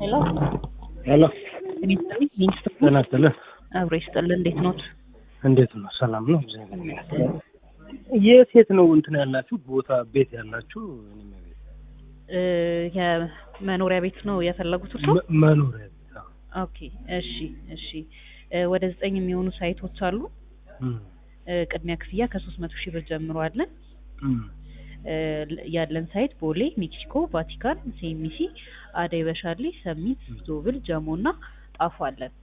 ሄሎ ሄሎ እኔ ስጥልኝ ሚኒስትር ጤና ይስጥልን። አብሮ ይስጥልን። እንዴት ኖት? እንዴት ነው? ሰላም ነው? እግዚአብሔር ይመስገን። የት የት ነው እንትን ያላችሁ ቦታ ቤት ያላችሁ? እኔም ቤት እ የመኖሪያ ቤት ነው የፈለጉት እርሶ? መ- መኖሪያ ቤት አዎ። ኦኬ እሺ እሺ እ ወደ ዘጠኝ የሚሆኑ ሳይቶች አሉ። እም፣ እ ቅድሚያ ክፍያ ከሶስት መቶ ሺህ ብር ጀምሮ አለን። እም። እ ያለን ሳይት ቦሌ፣ ሜክሲኮ፣ ቫቲካን፣ ሴሚሲ፣ አደይ በሻሌ፣ ሰሚት፣ ዞብል፣ ጀሞ እና ጣፎ አለን።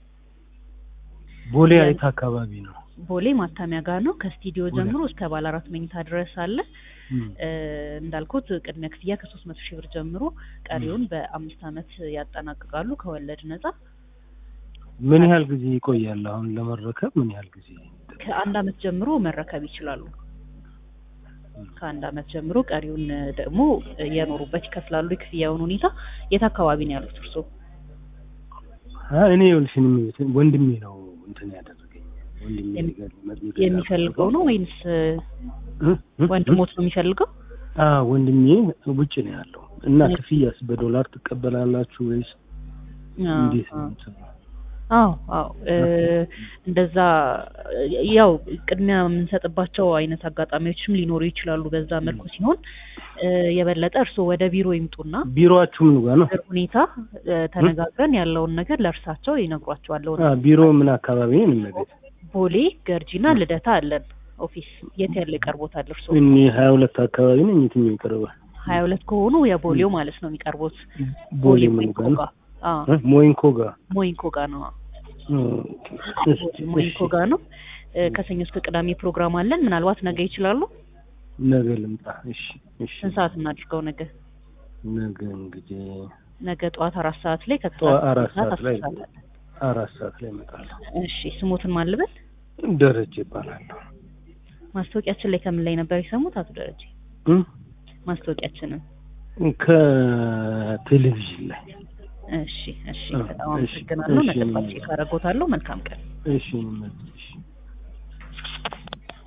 ቦሌ ያ- አይት አካባቢ ነው። ቦሌ ማታሚያ ጋር ነው። ከስቱዲዮ ቦሌ። ጀምሮ እስከ ባለ አራት መኝታ ድረስ አለ። እም፣ እ እንዳልኩት ቅድሚያ ክፍያ ከሶስት መቶ ሺህ ብር ጀምሮ ቀሪውን በአምስት ዓመት ያጠናቅቃሉ ከወለድ ነጻ። ምን ያህል ጊዜ ይቆያል? አሁን ለመረከብ ምን ያህል ጊዜ? ከአንድ ዓመት ጀምሮ መረከብ ይችላሉ። ከአንድ ዓመት ጀምሮ ቀሪውን ደግሞ የኖሩበት ይከፍላሉ። የክፍያውን ሁኔታ የት አካባቢ ነው ያሉት እርስዎ? አ እኔ ይኸውልሽ እኔም ቤት ወንድሜ ነው እንትን ያደረገኝ ወንድሜ የሚ- ገ- መ- የሚፈልገው ነው ወይንስ እ? እ? ወንድሞት ነው የሚፈልገው? አ ወንድሜ ውጭ ነው ያለው እና ክፍያስ በዶላር ትቀበላላችሁ ወይስ እንዴት ነው? እንትኑ? አዎ አዎ እ እንደዛ ያው ቅድሚያ የምንሰጥባቸው አይነት አጋጣሚዎችም ሊኖሩ ይችላሉ። በዛ መልኩ ሲሆን እ የበለጠ እርስዎ ወደ ቢሮ ይምጡና ቢሮአችሁ ምን ጋር ነው? ነገር ሁኔታ እ ተነጋግረን ያለውን ነገር ለእርሳቸው ይነግሯቸዋል። አ ቢሮ ምን አካባቢ ነው? እኔም ቤት ቦሌ ገርጂና ልደታ አለን ኦፊስ። የት ያለ ይቀርቦታል እርስዎ? እኔ ሀያ ሁለት አካባቢ ነኝ። የትኛው ይቀርባል? ሀያ ሁለት ከሆኑ የቦሌው ማለት ነው የሚቀርቡት። ቦሌ ምን ሞይንኮ ጋር ነው? ጋር አዎ እ? ሞይንኮ ጋር ሞይንኮ ጋር ነው። ኦኬ። እሺ፣ ሞይንኮ እሺ። ጋር ነው። እ ከሰኞ እስከ ቅዳሜ ፕሮግራም አለን። ምናልባት ነገ ይችላሉ። ነገ ልምጣ። እሺ፣ እሺ። ስንት ሰዓት እናድርገው? ነገ ነገ እንግዲህ ነገ ጠዋት አራት ሰዓት ላይ ጠዋት ከከሰዓት አራት ሰዓት ሰዓት ላይ አስር ሰዓት አለ። አራት ሰዓት ላይ እመጣለሁ። እሺ ስሞትን ማልበል ደረጀ ይባላለሁ። ማስታወቂያችን ላይ ከምን ላይ ነበር የሰሙት አቶ ደረጀ? እ? ማስታወቂያችንን ከቴሌቪዥን ላይ እሺ እሺ አ፣ በጣም እሺ፣ አመሰግናለሁ። እሺ። መጠፋቼ ካረጎታለሁ። መልካም ቀን። እሺ፣ እሺ።